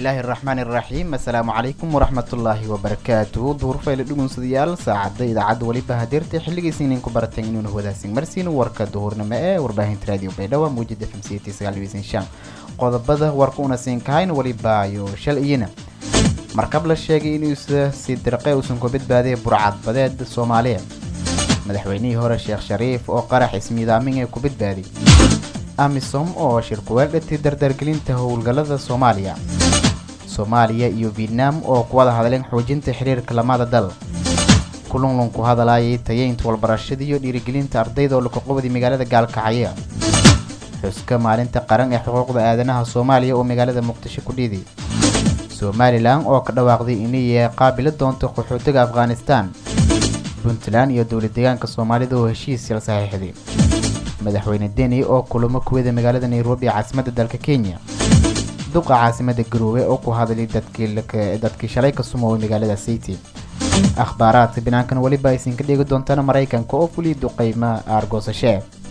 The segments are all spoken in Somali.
bismillaahi araxmaani iraxiim assalaamu calaykum waraxmatullaahi wabarakaatuhu duhurfayla dhugunsadayaal saacadda idaacadda weliba hadeerta xilligiisa ininku barateen inuuna wadaagsin marsiin warka duhurnimo ee warbaahinta raadiyo baydhabo muujada fm c t sagaal shan qodobada warka una siin kahayn weliba ayo shal iyana markab la sheegay inuusa si dirqe uusan ku badbaadaya burcadbadeed soomaaliya madaxweynihii hore sheekh shariif oo qarax ismiidaamin ee ku badbaaday amisom oo shirkuweel dhati dardargelinta howlgallada soomaaliya soomaaliya iyo vietnam oo ku wada hadleen xoojinta xiriirka lamada dal kulunlun ku hadalayay tayeynta walbarashada iyo dhiirigelinta ardayda oo lakaqobadi magaalada gaalkacyo xuska maalinta qaran ee xuquuqda aadanaha soomaaliya oo magaalada muqdisho ku dhiiday somalilan oo ka dhawaaqday inay qaabili doonto qaxootiga afghanistan puntland iyo dowlad deegaanka soomaalida oo heshiis yal saxiixday madaxweyne deni oo kulamo kuwada magaalada nairobi caasimadda dalka kenya duqa caasimada garoowe oo ku hadlay dadkii shalay ka sumoobay magaalada city akhbaaraadka binaankan weliba aysan ka dhigi doontaan maraykanka oo fuliya duqeyma aargoosashe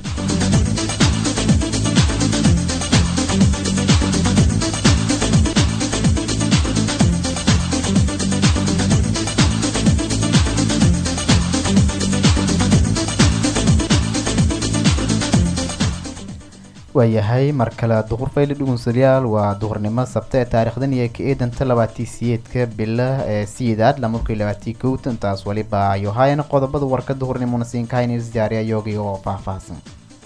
waayahay mar kale duhur fayle dhugunsadayaal waa duhurnimo sabta ee taarikhdan iyo ka eedanta labaatii siyeedka bila ee siyeedaad lamarkii labaatii kowta intaas waliba ayo hayan qodobada warka duhurnimona siin kahayn isdiyaariya yoogi oo faahfaahsan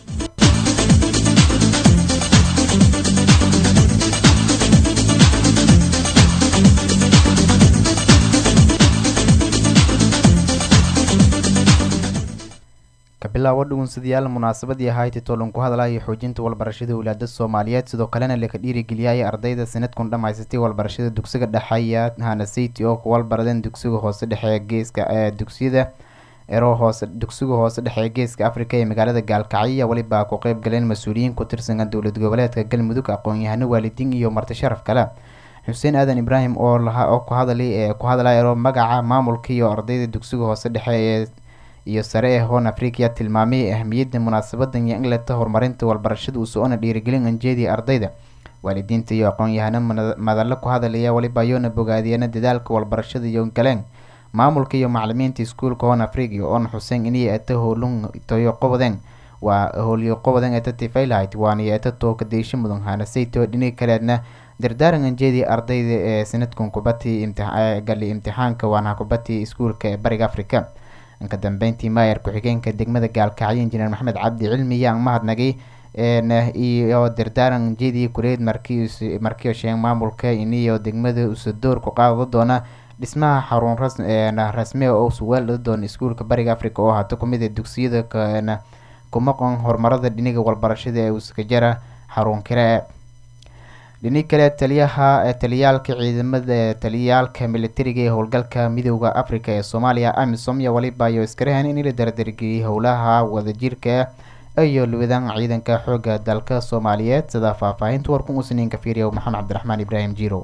kabilaabo dhugunsadayaal munaasabadii ahayti toolan ku hadlaya xoojinta walbarashada walaada soomaaliyeed sidoo kalena laka dhiirigeliyay ardayda sanadkun dhammaysatay walbarashada dugsiga dhexeeya hanasiti oo ku walbaradeen dugsiga hoose dhexe geeska ee dugsiyada ero hoose dugsiga hoose dhexe geeska africa ee magaalada gaalkacyo weliba ku qeyb galeen mas-uuliyiin ku tirsan dowlad goboleedka galmudug aqoon-yahano waalidiin iyo marti sharaf kale xuseen aadan ibraahim oo lahaa oo ku hadalay ee ku hadlaya ero magaca maamulka iyo ardayda dugsiga hoose dhexe ee iyo sare ee hoon africa tilmaamay ahmiyadda munaasabadan iyo inleta horumarinta walbarashada uu so-ona dhiirigelin anjeediya ardayda waalidiinta iyo aqoon-yahano madallo ku hadalaya weliba ayoona bogaadiyana dadaalka walbarashada iyo galeen maamulka iyo macalimiinta iskuulka hoon africa oona xuseen inay eta howlun toyo qobodeen waa howlyo qobodeen eta tifaylight waana eta tooka deysho mudan hanasayto dhinaga kaleedna dardaaran anjeediya ardayda ee sanadkan kubati gali imtixaanka waana kubati iskuulka ee bariga africa inka dambeyntii maayar ku-xigeenka degmada gaalkacyo injineer maxamed cabdi cilmi yaan mahadnagay iyo dardaaran jeedii kureed markiio sheeg maamulka iniyo degmada usadoor ku qaado doona dhismaha xarun rasmi oo suweel dhada doona iskuulka bariga africa oo haato kumid a dugsiyada kumaqon horumarada dhiniga walbarashada ee uskajara xarun kale dhini kale taliyaha taliyaalka ciidamada taliyaalka militariga ee howlgalka midooda africa ee soomaaliya amisom iyo waliba iyo iskarahan in la dardargeliyay howlaha wadajirka iyo luwadaan ciidanka xooga dalka soomaaliyeed sida faahfaahinta warkun usniinka fiiriya maxamed cabdiraxmaan ibraahim jiro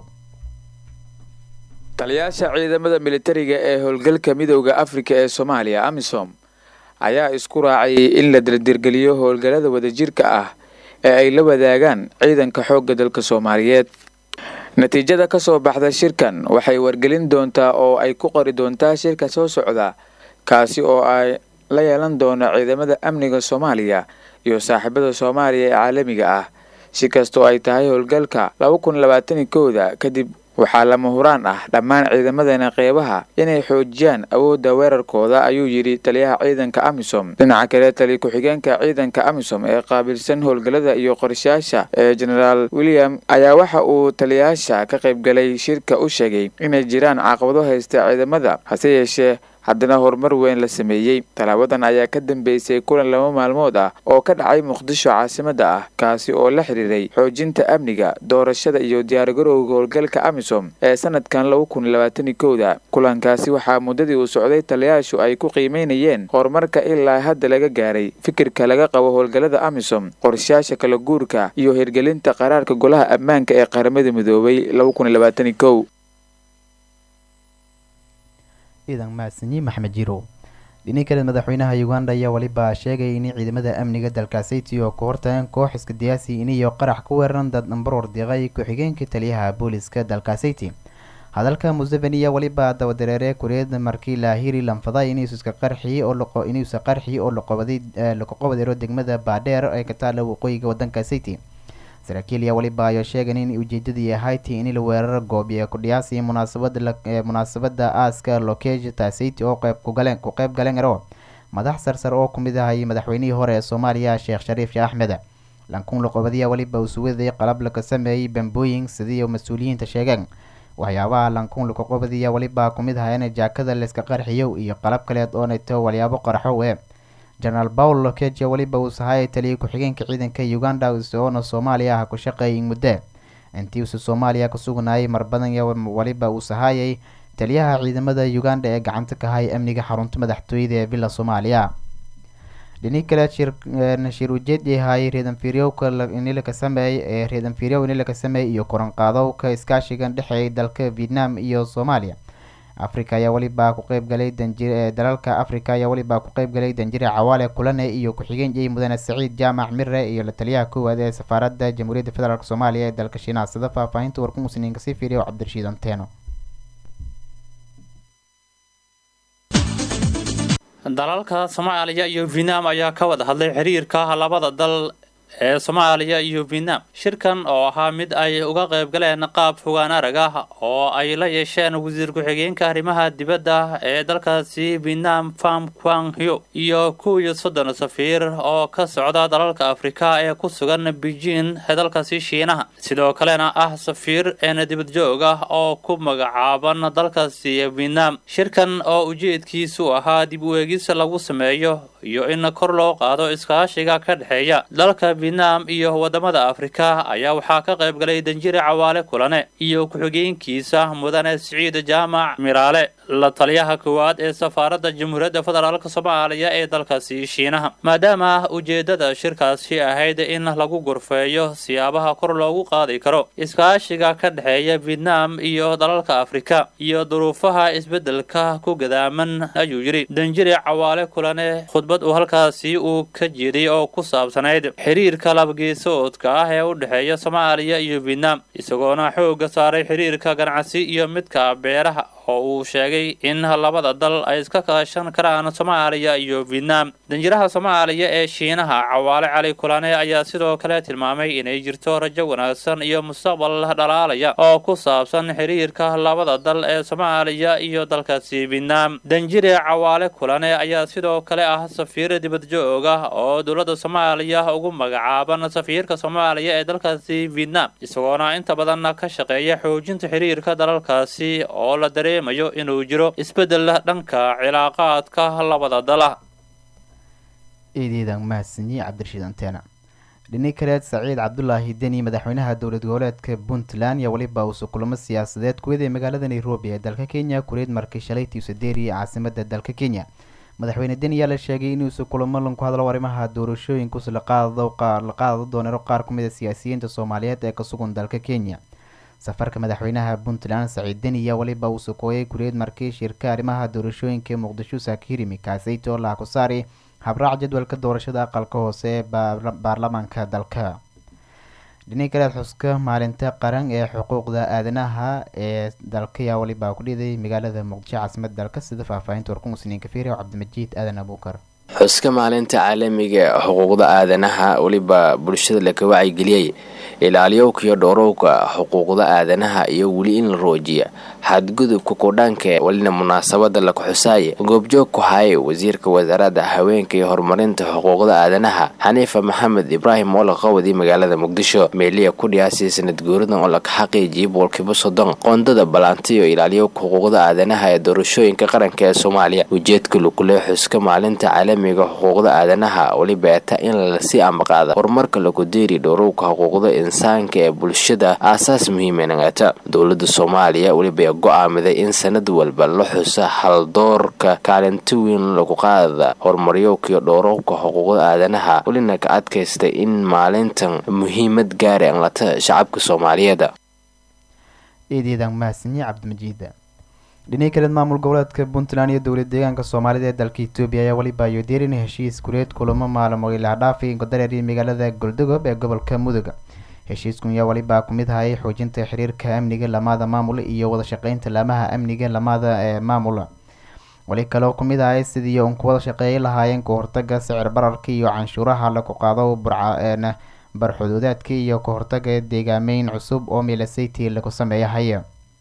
taliyaasha ciidamada militariga ee howlgalka midooda africa ee soomaaliya amisom ayaa isku raacay in la dardargeliyo howlgallada wadajirka ah ee ay la wadaagaan ciidanka xoogga dalka soomaaliyeed natiijada ka soo baxda shirkan waxay wargelin doontaa oo ay ku qori doontaa shirka soo socda kaasi oo ay la yeelan doono ciidamada amniga soomaaliya iyo saaxiibada soomaaliya ee caalamiga ah si kastoo ay tahay howlgalka laba kun labaatani kooda kadib waxaa lama huraan ah dhammaan ciidamadana qeybaha inay xoojiyaan awoodda weerarkooda ayuu yidhi taliyaha ciidanka amisom dhinaca kale tali ku-xigeenka ciidanka amisom ee qaabilsan howlgallada iyo qorshayaasha ee genaraal william ayaa waxa uu taliyayaasha ka qaybgalay shirka u sheegay inay jiraan caqabado haysta ciidamada hase yeeshee haddana horumar weyn la sameeyey talaabadan ayaa ka dambeysay kulan laba maalmood ah oo ka dhacay muqdisho caasimadda ah kaasi oo la xiriiray xoojinta amniga doorashada iyo diyaargarowga howlgalka amisom ee sanadkan laba kun labaatani kowda kulankaasi waxaa muddadii uu socday taliyayaashu ay ku qiimeynayeen horumarka ilaa hadda laga gaaray fikirka laga qabo howlgallada amisom qorshayaasha kala guurka iyo hirgelinta qaraarka golaha ammaanka ee qaramada midoobay laba kun labaatani kow ciidan mahadsanyi maxmed jirow dhini kale madaxweynaha uganda ayaa weliba sheegay in ciidamada amniga dalkaasiti oo ku hortagan koox iskadiyaasi iniyo qarax ku weeraran dad nambaroor diiqay ku-xigeenka taliyaha booliska dalkaasiti hadalka museveni ayaa weliba dabadareere kureed markii laahiri lanfaday inuusa qarxi oo inuusa qarxi oo laqobaday laqoqobadeero degmada baadheer ee ka taala waqooyiga wadanka city saraakiil ayaa weliba ayo sheegan in ujeedadii ahayti in la weeraro goob ee ku dhiyaasay munaasabada munaasabada aaska lokejta city oo qeyb kugaleen ku qeyb galeen ero madax sarsar oo kumid ahay madaxweynihii hore ee soomaaliya sheekh shariif sheekh axmed lankun laqobadiya weliba uu suwaday qalab laga sameeyey bambooyin sidii mas-uuliyiinta sheegeen waxyaabaha lankun laqoqobadiya weliba kumid ahayn jaakada layska qarxiyo iyo qalab kaleed oo nato walyaabo qarxow e genaraal paul lokeja weliba uu sahayay taliyay ku-xigeenka ciidanka uganda isagoona soomaaliya ah ku shaqeeyay muddo intii uuse soomaaliya ku sugnayay mar badan weliba uu sahayay taliyaha ciidamada uganda ee gacanta ka hay amniga xarunta madaxtooyada ee villa soomaaliya dhini kale shir ujeedi ahay reedanfiryowka inilaka sameey ee reedanfiryow inilaka sameey iyo koranqaadowka iskaashigan dhexeeyay dalka vietnam iyo soomaaliya africa ayaa weliba ku qeybgalay danjir dalalka africa ayaa weliba ku qeybgalay danjire cawaale kulane iyo ku-xigeen jey mudane saciid jaamac mire iyo la taliyaha koowaad ee safaaradda jamhuuriyadda federaalk soomaaliya ee dalka shiinaha sida faahfaahinta warku musniinka sii fiiriya oo cabdirashiid anteeno dalalka soomaaliya iyo vietnam ayaa ka wada hadlay xiriirka labada dal ee soomaaliya iyo vietnam shirkan oo ahaa mid ay uga qayb galeen qaab fogaan arag ah oo ay la yeesheen wasiir ku-xigeenka arrimaha dibadda ee dalkaasi vietnam fam quang hyo iyo kow iyo soddon safiir oo ka socda dalalka afrika ee ku sugan beijing ee dalkaasi shiinaha sidoo kalena ah safiir een dibadjoog ah oo ku magacaaban dalkaasi vietnam shirkan oo ujeedkiisu ahaa dib u eegis lagu sameeyo iyo in kor loo qaado iskaashiga ka dhexeeya dalka vietnam iyo wadamada afrika ayaa waxaa ka qayb galay danjire cawaale kulane iyo ku-xigeenkiisa mudane siciid jaamac miraale la taliyaha koowaad ee safaaradda jamhuuriyadda federaalk soomaaliya ee dalkaasi shiinaha maadaama ujeedada shirkaasi ahayd in lagu gorfeeyo siyaabaha kor loogu qaadi karo iskaashiga ka dhexeeya vietnam iyo dalalka afrika iyo duruufaha isbeddelka ku gadaaman ayuu yidhi danjire cawaale kulane khudbad uu halkaasi uu ka jeeday oo ku saabsanayd xiriirka labgeesoodka ah ee u dhexeeya soomaaliya iyo vietnam isagoona xoogga saaray xiriirka ganacsi iyo midka beeraha oo uu sheegay in labada dal ay iska kaashan karaan soomaaliya iyo vietnam danjiraha soomaaliya ee shiinaha cawaale cali kulane ayaa sidoo kale tilmaamay inay jirto rajo wanaagsan iyo mustaqbal dhalaalaya oo ku saabsan xiriirka labada dal ee soomaaliya iyo dalkaasi vietnam danjire cawaale kulane ayaa sidoo kale ah safiir dibadjoog ah oo dowladda soomaaliya ugu magacaaban safiirka soomaaliya ee dalkaasi vietnam isagoona inta badan ka shaqeeya xoojinta xiriirka dalalkaasi oo la dareemayo inuu jiro isbeddel dhanka cilaaqaadka labada dala eedeedan mahadsanyi cabdirashiid anteena dhini kaleed saciid cabdulaahi deni madaxweynaha dowlad goboleedka puntland iyo weliba uusa kulamo siyaasadeed kuwaday magaalada nairobi ee dalka kenya kureed markii shalay tiusaderi caasimada dalka kenya madaxweyne deni ayaa la sheegay inuusa kulamo lan ku hadlo arrimaha doorashooyinkuus la qaado doonero qaar kumid a siyaasiyiinta soomaaliyeed ee ka sugan dalka kenya safarka madaxweynaha puntland saciid deni ayaa weliba uu sukooyay gureed markii shirka arrimaha doorashooyinka ee muqdisho saakirimi kaasayto laha ku saari habraac jadwalka doorashada aqalka hoose ee baarlamaanka dalka dhini kaleed xuska maalinta qaran ee xuquuqda aadanaha ee dalka ayaa weliba ku dhiday magaalada muqdisho caasimada dalka sida faahfaahinta warku musniinka fiiriya cabdimajid aadan abuukar xuska maalinta caalamiga ee xuquuqda aadanaha weliba bulshada laka wacyigeliyay ilaaliyowkiyo dhowrowka xuquuqda aadanaha iyo weli in la roojiya xadgudubka kudhanka welina munaasabada laku xusaaya goobjoog ku haye wasiirka wasaaradda haweenka iyo horumarinta xuquuqda aadanaha xaniifa maxamed ibraahim oo la qawaday magaalada muqdisho meeliya ku dhiyaasay sanad guuradan oo laka xaqiijiyay boolkiiba soddon qoondada ballaantiyo ilaaliyowka xuquuqda aadanaha ee doorashooyinka qaranka ee soomaaliya ujeedka lukule xuska maalinta caalamiga xuquuqda aadanaha weliba eta in lasii ambaqaada horumarka laku deeri dhowrowka xuquuqda insaanka ee bulshada aasaas muhiimanagata dowlada soomaaliya weliba go-aamiday in sanad walba la xusa haldoorka kaalinti weyn lagu qaada horumaryowkiyo dhowrowka xuquuqda aadanaha welina ka adkaystay in maalintan muhiimad gaara anlata shacabka soomaaliyeed eedeedan mahadsanyi cabdimajiida dhinii kaleed maamul goboleedka puntland iyo dowlad deegaanka soomaalida ee dalka etoobiya ayaa weliba yodeerin heshiis gureed kulamo maalmo ilahdhaafi godareeri magaalada goldogob ee gobolka mudoga heshiiskun ayaa weliba kumid hayay xoojinta xiriirka amniga lamaada maamul iyo wada shaqeynta laamaha amniga lamaada ee maamula weli kaleo kumid ahay sidii un ku wada shaqeeyi lahaayeen kahortaga sicir bararka iyo canshuuraha lagu qaado burca barxuduudaadka iyo kahortaga deegaameyn cusub oo milasayty lagu sameeyahaya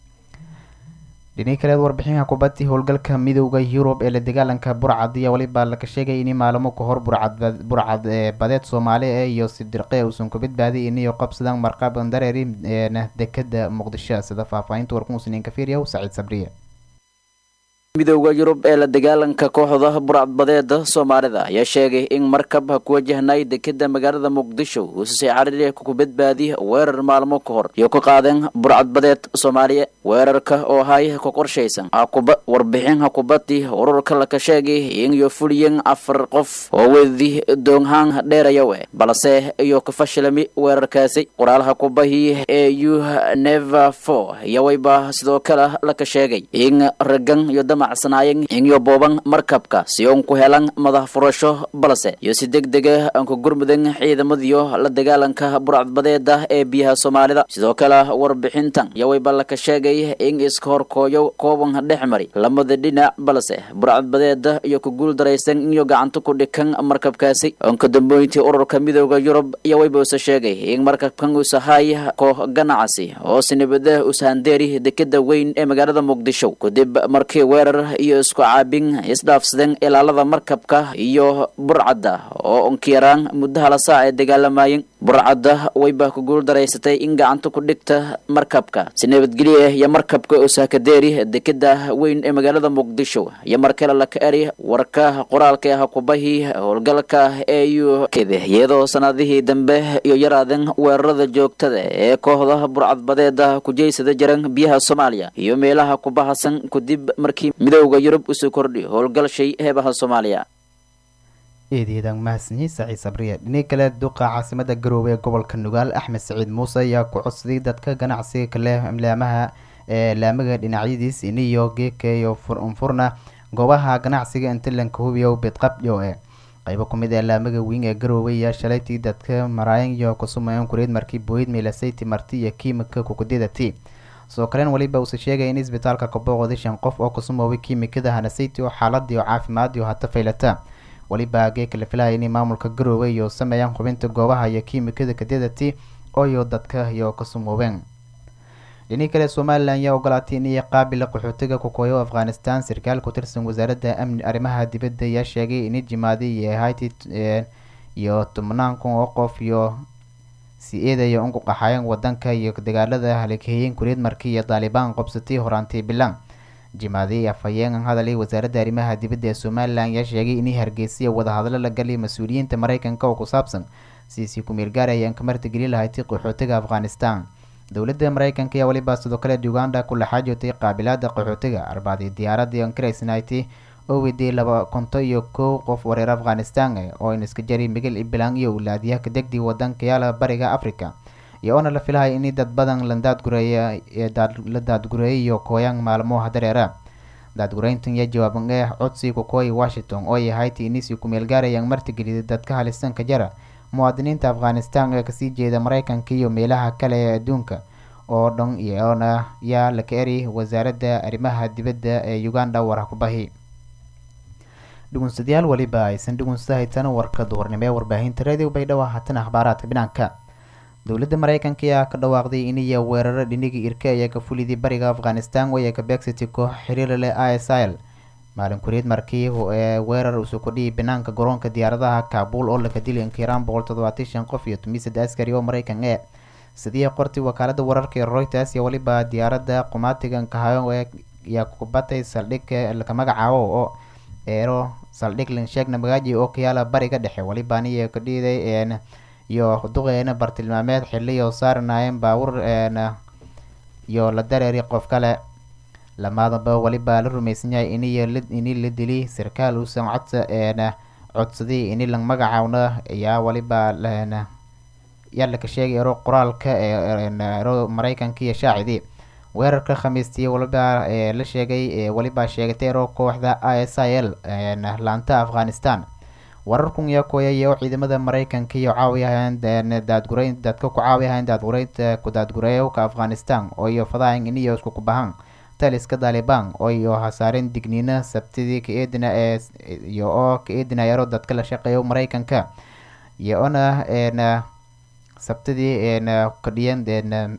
dhinii kaleed warbixinka kubadii howlgalka midooda yurub ee la dagaalanka burcad ayaa weliba laga sheegay in maalmo kahor burcad burcad badeed soomaali e iyo sidirqe uusan ku badbaadiy iniyo qabsadaan marqab dareeri dekada muqdisho sida faahfaahinta warkumusniin kafiiriya saciid sabriye midooda yurub ee la dagaalanka kooxda burcadbadeeda soomaalida ayaa sheegay in markab ha ku wajahnay dekeda magaalada muqdisho uusasay cariri ku badbaadi weerar maalmo ka hor iyo ka qaadeen burcadbadeed soomaaliya weerarka oo ahay ku qorshaysan hakuba warbixin hakubadii ururka laka sheegay in iyo fuliyeen afar qof oo wedi doonhaan dheerayawe balse iyo ka fashilami weerarkaasi qoraalaha kubahii ee u neva for iyo wayba sidoo kale laka sheegay in ragan iyo damacsanaayeen inyo booban markabka si uun ku helan madax furasho balse iyo si deg dega aan ku gurmudan ciidamadiyo la dagaalanka burcadbadeeda ee biyaha soomaalida sidoo kale warbixintan iyo wayba laka sheegay in iska horkooyo kooban dhex mari lamada dhinac balse burcadbadeeda iyo ku guul daraysan inyo gacanta ku dhikan markabkaasi onka dambeyntii ururka midooda yurub iyo wayba usa sheegay in markabkan usahay koox ganacsi oo sinibada ushandeeri dekeda weyn ee magaalada muqdisho kadib markii weerar iyo isku caabin isdhaafsadeen ilaalada markabka iyo burcadda oo unkiyaraan muddo hala saac ay dagaalamayeen burcadda wayba ku guul daraysatay in gacanta ku dhigta markabka si nabadgelye iyo markabka usaakadeeri dekeda weyn ee magaalada muqdisho iyo markale laka eri warka qoraalka ah kubahii howlgalka ee u kede iyadoo sanadihii dambe iyo yaraadeen weerarada joogtada ee kooxda burcadbadeeda kujeysada jiran biyaha soomaaliya iyo meelaha kubahasan kadib markii midooda yurub usoo kordhiyo howlgalshay heebaha soomaaliya eedeedan mahadsanyi saciid sabriye dhinii kale duqa caasimada garoowe ee gobolka nugaal axmed saciid muuse ayaa ku codsaday dadka ganacsiga kale laamaha ee laamaga dhinacyadiis iniyo geeka iyo furna goobaha ganacsiga inta lanka hubiyo bidqabdho e qaybo kumid ee laamaga weyn ee garoowe ayaa shalaytii dadka maraayan iyo kusumayan kureed markii booyid meelasayti marti iyo kiimika kukudidati sidoo kalen weliba uuse sheegaya in isbitaalka kabooqday shan qof oo kusumoobay kiimikada hanasayti oo xaaladii oo caafimaad iyo hata faylata weliba geeka la filaya inay maamulka garoowe iyo sameeyaan hubinta goobaha iyo kiimikada kadidati ooyo dadka iyo kasumoobeen dhinii kale somalilan ayaa ogolaatay inay qaabila qaxootiga kukooyo afghanistan sarkaal ku tirsan wasaaradda amni arrimaha dibadda ayaa sheegay in jimaadi iyo hayti iyo tobnaan kun oo qof iyo si eedaya unku qaxayan wadanka iyo dagaalada halikeeyeen kureed markii iyo daalibaan qobsatay horaantii bilan jimaadi afhayeen hadalay wasaaradda arrimaha dibadda ee somalilan ayaa sheegay inay hargeysiya wadahadlo la galay mas-uuliyiinta mareykanka oo ku saabsan siisii ku-meel gaarayaan ka martigeli lahayti qaxootiga afghanistan dowladda mareykanka ayaa weliba sidoo kale uganda ku laxaajootay qaabilaada qaxootiga arbacdii diyaaradii ankaraysnayti oo weydiyay laba konto iyo kow qof wareer afghanistan oo in iska jari miguel ibelang iyo ulaadiyaha kadegdii wadanka yaala bariga africa iyo oona la filahay in dad badan la daadgureeya la daadgureeyay iyo kooyaan maalmoha dareera daadgureyntan iyo jawaaban ee codsi kukooyi washington oo yahayti inisii ku-meel gaarayaan martigelida dadka halistanka jara muwaadiniinta afghanistan ee kasii jeeda mareykanka iyo meelaha kale ee adduunka oo dhan iyoona yaa laka eri wasaaradda arrimaha dibadda ee uganda warha ku bahi dhugunsadayaal weliba aysan dhugunsada haytan warka duhurnimo ee warbaahinta radio baydhabo haatan akhbaaraadka dhinaanka dowladda mareykanka ayaa ka dhawaaqday iniyo weeraro dhiniga irka ayaa ka fulidii bariga afghanistan oo ka beegsatay koox xiriir leh i s l maalin kureed markii ee weerar usoo kordhiyay banaanka garoonka diyaaradaha kaabul oo laka dilay inkiraan boqol toddobaatan shan qof iyo tomisad askari oo mareykan ee sidii qortay wakaalada wararka ee reuters iyo weliba diyaaradda qumaatiga nkahayo ayaa kubatay saldhig laka magacaabo oo eero saldhig lansheegna magaaji oo kayaala bariga dhexe weliba aniyo ka dhiiday iyo duqeena bartilmaameed xiliyo saaranaayeen baawur iyo la dareeri qof kale lamaadaba weliba la rumaysan yahay iniyo ini la dili sarkaal uusan codsa codsaday ini la magacaawna ayaa weliba yaa laka sheegay ero qoraalka ee ero mareykanka iyo shaacidii weerarka khamiistii waliba ee la sheegay weliba sheegatay ero kooxda i s i l laanta afghanistan wararkun yaa kooyaya oo ciidamada mareykanka iyo caawiyahan daadgureyn dadka ku caawiyahan daadgureynta kudaadgureeyowka afghanistan oo iyo fadahan iniyo isku kubahan taliska taliban oo iyo hasaareen digniina sabtidii ka-eedina ee iyo oo ka-eedina ero dadka la shaqeeyo mareykanka iyo ona n sabtidii n kadhiyan n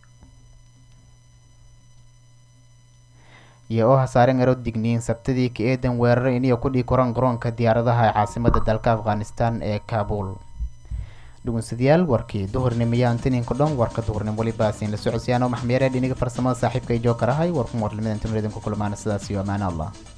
iyo oo hasaaren ero digniin sabtidii ka-eedan weeraro iniyo kudhii koran garoonka diyaaradaha ee caasimada dalka afghanistan ee kabul dhugunsadayaal warkii duhurnimo antininka dhan warka duhurnimo welibaasiin la socodsiyaano maxmeere dhiniga farsamada saaxiibka ay jookarahay warkun warlimidan tunredinku kulmaana sidaas iyo amaana allah